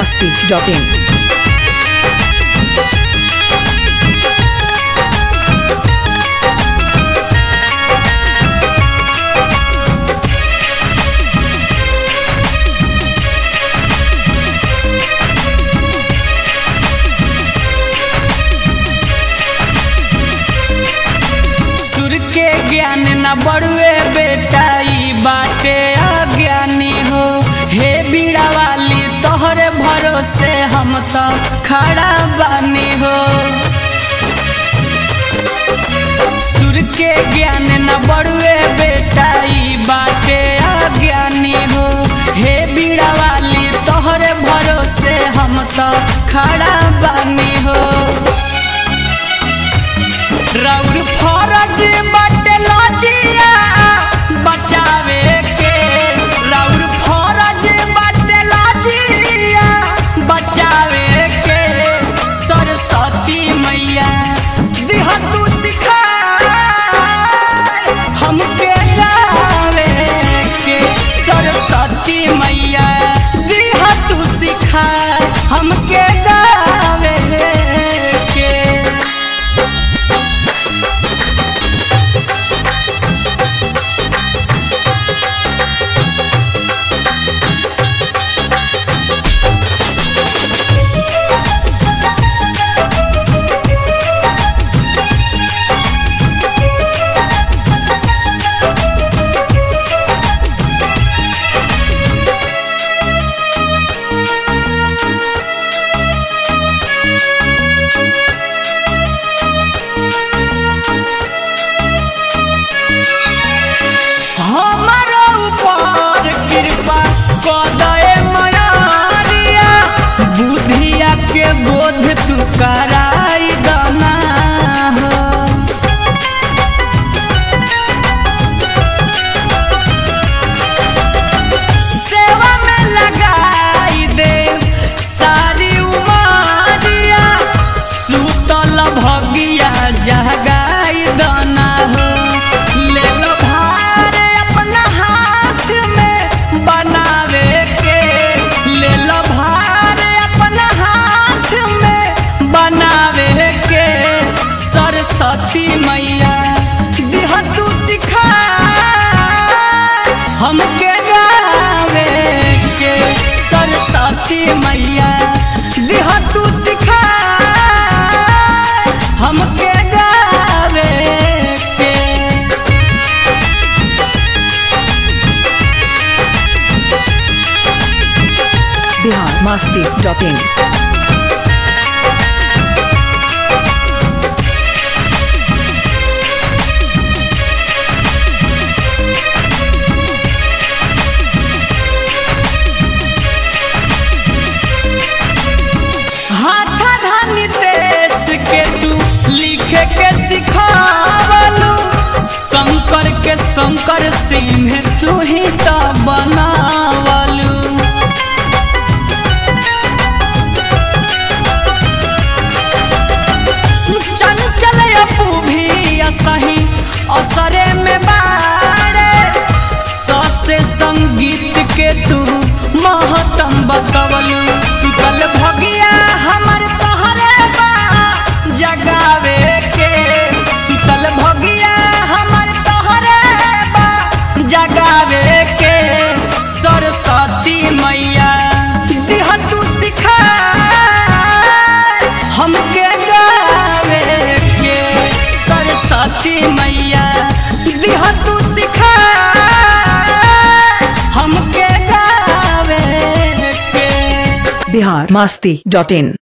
masti.in. सुर के ज्ञान न बड़ुए बेटा ई बाटे अज्ञानी हो हे बीड़ा वाली तोहरे भरोसे हम तो खड़ा बानी हो सुर के ज्ञान न बड़ुए बेटा ई बाटे अज्ञानी हो हे बीड़ा वाली तोहरे भरोसे हम तो खड़ा बानी हो रौर फरज बटे लजिया बचावे के रौर फरज बटे लजिया बचावे के सरस्वती मैया दिह तू सिखा हमके गावे के सरस्वती मैया दिह तू सिखा हमके गावे के हमारो ऊपर कृपा कदे मयारिया बुधिया के बोध तू कराई दना हो सेवा में लगाई दे सारी उमारिया सुतल भगिया जगाई दना हो ले लो भार अपना हाथ में बनावे के ले लो भार अपना हाथ में बनावे के सरस्वती मैया दिह तू सिखा हमके गावे के सरस्वती मैया दिह तू सिखा हमके गावे के Bihar masti.in. हाथ धानी देश के तू लिखे के सिखावलू शंकर के शंकर सिंह तू ही तो बनावलू चंचल अपू भी असही असरे में बारे ससे संगीत के तू महतम बतवलू सुतल भगिया हमर तोहरे बा जगावे के सुतल भगिया हमर तोहरे बा जगावे के सरस्वती मैया दिह तू सिखा हमके गावे के सरस्वती मैया दिह तू सिखा हमके गावे के Bihar masti.in.